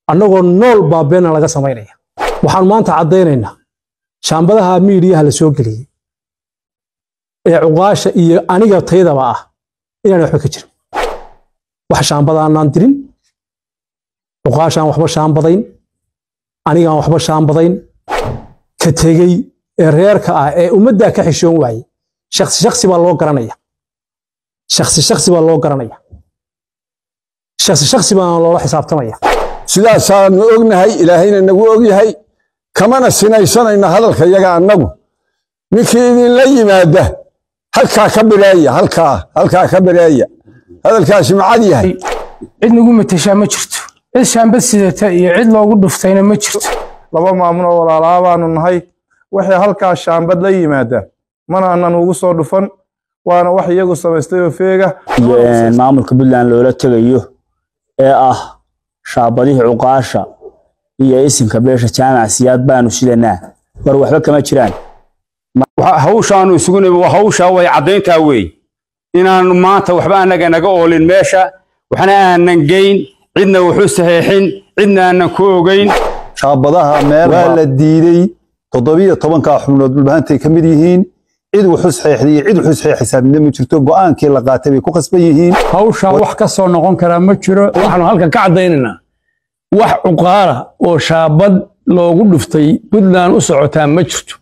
annagoo nool baa beena laga samaynaya waxaan maanta caddaynaynaa shaambadaha miidiyaha la soo geliyey ee cuqaasha iyo aniga taydaba ah inaan waxba ka jirin wax shaambadaanaan dirin cuqaashaan waxba shaambadayn anigaan waxba shaambadayn ka tegey ee reerka ah ee ummaddaa ka xishoon waaye shaksi shaksi baa loo garanaya shaksi shaksi baa loo garanaya shaksi shaksi baana loola xisaabtamaya sidaasaanu ognahay ilaahayna nagu ogyahay kamana sinaysanayno hadalka yaga annagu ninkii idinla yimaada halkaa ka bireeya halkaa halkaa ka bireeya hadalkaasi macad yahay cid nagu mateshaa ma jirto cid shaambad sidata iyo cid loogu dhuftayna ma jirto laba maamun oo walaalaa baanu nahay waxay halkaa shaambad la yimaada mana aanan ugu soo dhufan waana wax iyagu samaystay oo feega iyo maamulka puntland loola tegayo ee ah shaabadihii cuqaasha iyo isimka beesha jaamac siyaad baanu sidanaa war waxba kama jiraan hawshaanu isugu nimi waa hawshaa way caddayntaa weey inaanu maanta waxba annaga naga oolin meesha waxna aanan geyn cidna waxu saxiixin cidna aanan ku ogeyn shaabadaha waa la diidey toddobiyo tobankaa xubnood dhulbahantay ka mid yihiin cid wuxu saxiixday iyo cid wuxu saxiixaysaa midna ma jirto go'aankii la qaatay bay ku khasban yihiin hawshaa wax ka soo noqon karaa ma jiro waxaanu halkan ka caddaynaynaa wax cuqaala oo shaabad loogu dhuftay puntland u socotaa ma jirto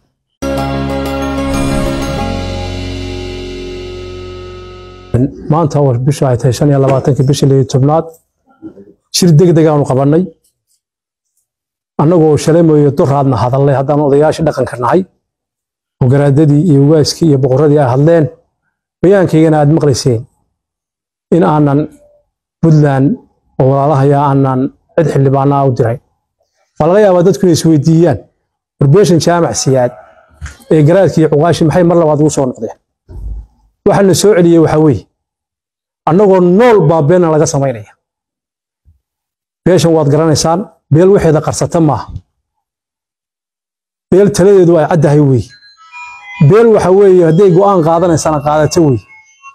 maanta oo bishu ay tahay shan iyo labaatankii bishii liyo tobnaad shir degdeg aanu qabannay annagoo shalemoyo duraadna hadalnay haddaanu odayaashii dhaqanka nahay oo garaadadii iyo waaskii iyo boqorradii ay hadleen bayaankaygana aad maqlayseen in aanan puntland oo walaalahaya aanan cid xildhibaanaa u diray waa laga yaabaa dadku inay isweydiiyaan warbeeshan jaamac siyaad ee garaadkii iyo cuqaashii maxay mar labaad ugu soo noqdeen waxaa la soo celiyey waxaa weeye annagoo nool baa beena laga samaynaya beeshan waad garanaysaan beel waxeeda qarsata maaha beel taladeedu ay caddahay weeye beel waxa weeye hadday go'aan qaadanaysana qaadata weeye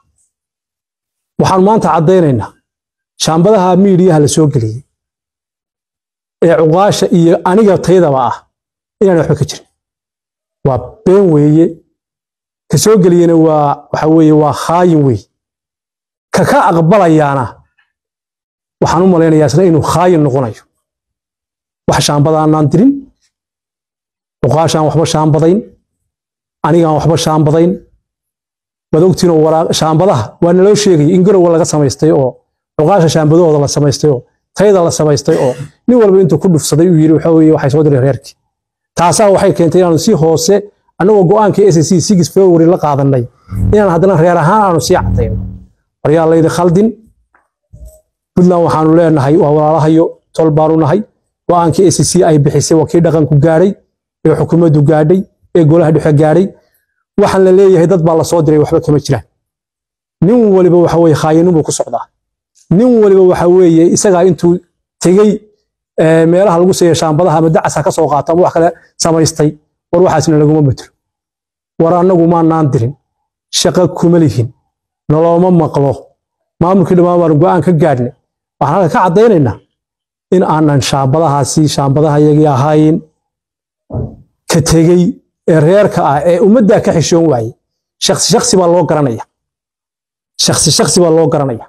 waxaan maanta caddaynaynaa shaambadaha miidiyaha la soo geliyey ee cuqaasha iyo aniga taydaba ah inaan waxba ka jirin waa been weeye ka soo geliyena waa waxa weeye waa khaayin wey ka ka aqbalayaana waxaan u malaynayaa isna inuu khaayin noqonayo wax shaambadaanaan dirin cuqaashaan waxba shaambadayn anigaan waxba shaambadayn waad ogtiinoo shaambadaha waa naloo sheegay in garowa laga samaystay oo cuqaasha shaambadahooda la samaystay oo tayda la samaystay oo nin walba intuu ku dhufsaday uu yidhi waxa weeye waxay soo diray reerkii taasaa waxay keentay inaanu si hoose annagoo go'aankii s c six february la qaadanay inaan haddana reer ahaan aanu sii caddayno waryaa laydi khaldin puntland waxaanu leenahay waa walaalahayo tol baanu nahay go'aankii s c ay bixisay waa kii dhaqanku gaadhay ee xukuumaddu gaadhay ee golaha dhexe gaadhay waxaan la leeyahay dad baa la soo diray waxba kama jiraan nin waliba waxa weeye khaayinunbuu ku socdaa nin waliba waxa weeye isagaa intuu tegey meelaha lagu seeya shaambadaha ama dacasa ka soo qaata ama wax kale samaystay war waxaasna laguma matelo war annagu maanaan dirin shaqo kuma lihin nolooma maqlo maamulkii dhammaan baanu go'aan ka gaadhnay waxaan halka ka caddaynaynaa in aanan shaambadahaasi shaambadaha yagii ahayn ka tegey ee reerka ah ee ummaddaa ka xishoon waaye shaksi shaksi baa loo garanaya shaksi shaksi baa loo garanaya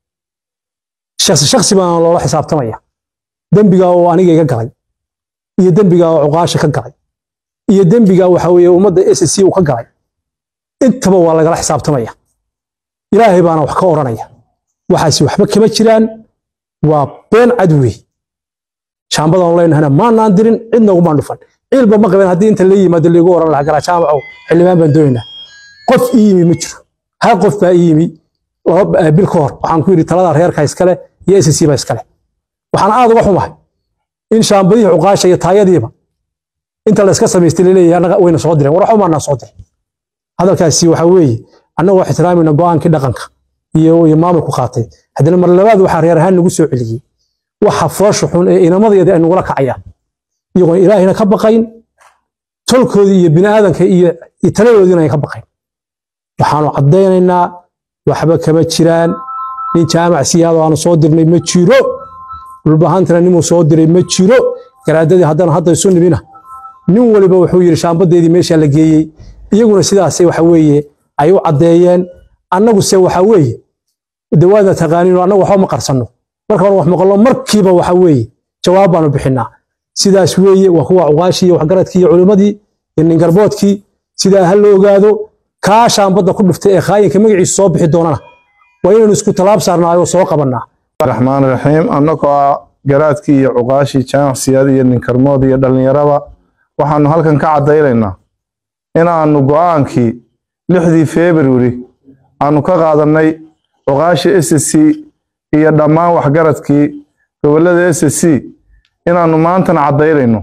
shaksi shaksi baana loola xisaabtamaya dembigaa oo aniga iga galay iyo dembigaa oo cuqaasha ka galay iyo dembigaa waxa weeye ummadda s c uu ka galay intaba waa lagala xisaabtamaya ilaahay baana wax ka odhanaya waxaasi waxba kama jiraan waa been cad wey shaambadaan leenahana maanaan dirin cidna ugumaan dhufan ciilba ma qabeen haddii inta la yimaado liigu oran lahaa galaa jaamacow xildhibaan baan doonaynaa qof ii yimi ma jiro hal qof baa ii yimi bil ka hor waxaan ku yidhi talada reerka iskale iyo s c ba iskale waxaan aad uga xumahay in shaambadihii cuqaasha iyo taayadiiba inta la iska samaystay laleeyahay annaga wayna soo direen war waxba maanaan soo dirin hadalkaasi waxa weeye annagoo ixtiraamayna go'aankii dhaqanka iyo iyo maamulku qaatay haddana mar labaad waxaa reer ahaan nagu soo celiyey waxa foosha xun ee inamadayadii ay nagula kacayaan iyagoon ilaahayna ka baqayn tolkoodii iyo bini'aadanka iyo taladoodiina ay ka baqayn waxaanu caddaynaynaa waxba kama jiraan nin jaamac siyaado aanu soo dirnay ma jiro dhulbahaantana nimuu soo diray ma jiro garaadadii haddana hadda isu nimina nin waliba wuxuu yidhi shaambadeedii meesha la geeyey iyaguna sidaasay waxa weeye ay u caddeeyeen annaguse waxa weeye dawaadna taqaaniino annagu waxba ma qarsanno marka hore wax maqallo markiiba waxa weeye jawaab baanu bixinaa sidaas weeye waa kuwa cuqaashii iyo waxgaradkii iyo culimmadii iyo ningarboodkii sidaa ha la ogaado kaa shaambadda ku dhuftay ee khaayinka magaciisu soo bixi doonana waa inaynu isku tallaab saarnaayo soo qabannaa raxmaan raxiim annagoo ah garaadkii iyo cuqaashii jamacsiyada iyo ninkarmood iyo dhallinyaraba waxaanu halkan ka caddaynaynaa inaannu go'aankii lixdii februari aanu ka qaadannay cuqaashii s c iyo dhammaan waxgaradkii gobollada s c inaannu maantana caddaynayno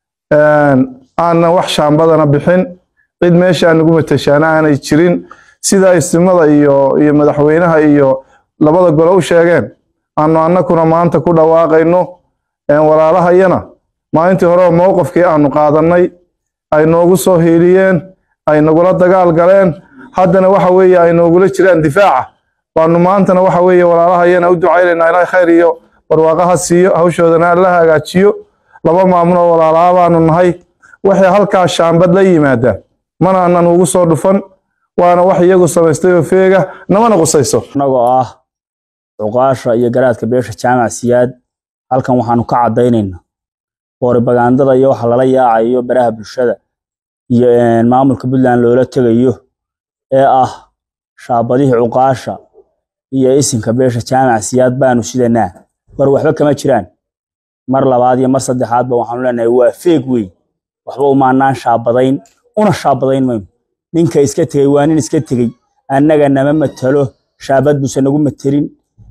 aanan wax shaambadana bixin cid meesha anugu matashaana aanay jirin sida istimada iyo iyo madaxweynaha iyo labada gole u sheegeen aanu annakuna maanta ku dhawaaqayno walaalahayana maalintii hore mowqifkii aanu qaadannay ay noogu soo hiiliyeen ay nagula dagaal galeen haddana waxa weeye ay noogula jiraan difaaca baanu maantana waxa weeye walaalahayana u ducaynaynaa ilaahay khayr iyo barwaaqaha siiyo hawshoodana alla hagaajiyo laba maamuloo walaalaha baanu nahay waxay halkaa shaambad la yimaadaan mana aanan ugu soo dhufan waana wax iyagu samaystay oo feega namana qusayso annagoo ah cuqaasha iyo garaadka beesha jaamac siyaad halkan waxaanu ka caddaynaynaa booribagandada iyo waxa lala yaacayo baraha bulshada iyo maamulka puntland loola tegayo ee ah shaabadihii cuqaasha iyo isinka beesha jaamac siyaad baanu sidanaa war waxba kama jiraan mar labaad iyo mar saddexaadba waxaanu leenahay waa feeg wey waxba umaanaan shaabadayn una shaabadayn mayno ninka iska tegey waa nin iska tegey annaga nama matalo shaabad buuse nagu matelin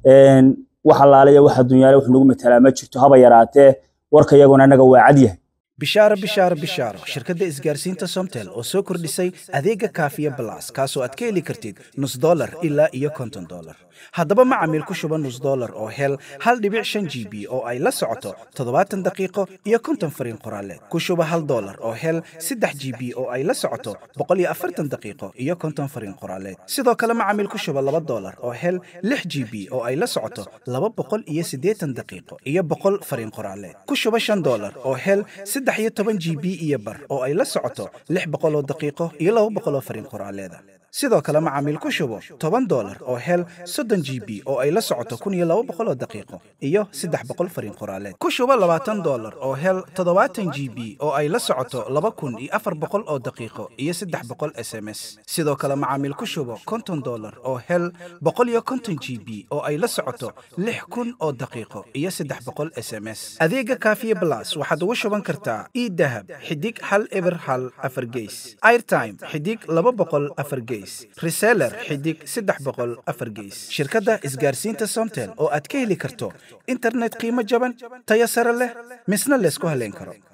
wax allaaliya waxa dunyaale wax nagu matalaa ma jirto haba yaraatee warka iyaguna annaga waa cad yahay bishaaro bishaaro bishaaro shirkadda isgaarsiinta somtel oo soo kordhisay adeega kaafiya balas kaasoo aad ka heli kartid nus dolar ilaa iyo konton dolar haddaba macamiil ku shuba nus dolar oo hel hal dhibic shan g b oo ay la socoto toddobaatan daqiiqo iyo konton fariin qoraaleed ku shuba hal dolar oo hel saddex g b oo ay la socoto boqol iyo afartan daqiiqo iyo konton fariin qoraaleed sidoo kale macamiil ku shuba laba dolar oo hel lix g b oo ay la socoto laba boqol iyo siddeetan daqiiqo iyo boqol fariin qoraaleed ku shuba shan dolar oo hel saddex iyo toban g b iyo bar oo ay la socoto lix boqol oo daqiiqo iyo laba boqol oo fariin qoraaleeda sidoo kale macaamiil ku shubo toban dolar oo hel soddon g b oo ay la socoto kun iyo laba boqol oo daqiiqo iyo saddex boqol fariin qoraaleed ku shubo labaatan dolar oo hel toddobaatan g b oo ay la socoto laba kun iyo afar boqol oo daqiiqo iyo saddex boqol s m s sidoo kale macaamiil ku shubo konton dolar oo hel boqol iyo konton g b oo ay la socoto lix kun oo daqiiqo iyo saddex boqol s m s adeega kaafiye blas waxaad ugu shuban kartaa idahab xidig hal eber hal afar geys airtime xidig laba boqol afar geys reseller xidig saddex boqol afar geys shirkadda isgaarsiinta somtel oo aad ka heli karto internet qiimo jaban tayo sare leh misna laysku haleyn karo